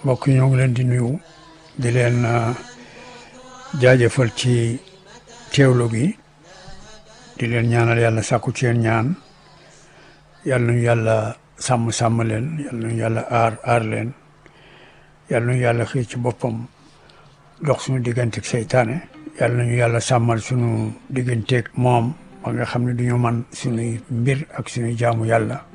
mbokk yi ñoo ngi leen di nuyu di leen jaajëfal ci teewlu gi di leen ñaanal yàlla sàkku ci yéen ñaan yàlla nañu yàlla sàmm sàmm leen yàlla nañu yàlla aar aar leen yàlla nañu yàlla xëy ci boppam dox suñu digganteeg seytaane yàlla nañu yàlla sàmmal suñu digganteeg moom ba nga xam ne duñu man suñuy mbir ak suñuy jaamu yàlla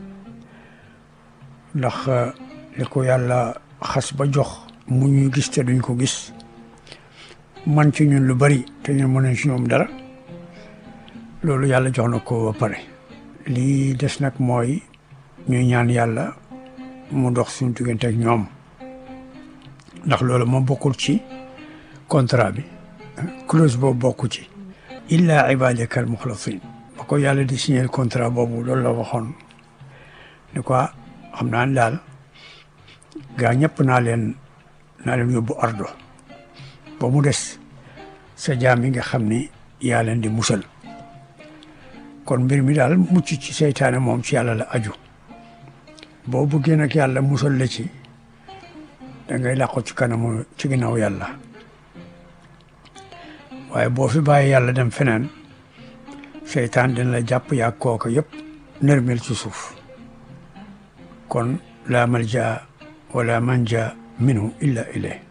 ndax li ko yàlla xas ba jox mu ñuy gis te duñ ko gis man ci ñun lu bari te ñun mënuñ ci ñoom dara loolu yàlla jox na ko ba pare lii des nag mooy ñuy ñaan yàlla mu dox suñu diggante ak ñoom ndax loolu moom bokkul ci contrat bi clause boobu bokku ci illa ibadaka al muxlasin ba ko yàlla di signer contrat boobu loolu la waxoon ni quoi xam naa ne daal gaa ñëpp naa leen naa leen yóbbu ardo ba mu des sa jaam yi nga xam ni yaa leen di musal kon mbir mi daal mucc ci seytaane moom ci yàlla la aju boo bëggee nag yàlla musal la ci da ngay làqu ci kanamu ci ginnaaw yàlla waaye boo fi bàyyi yàlla dem feneen seytaan dina la jàpp yaa kooka yëpp nërmel ci suuf kon la malja wala manja minhu illa ilayh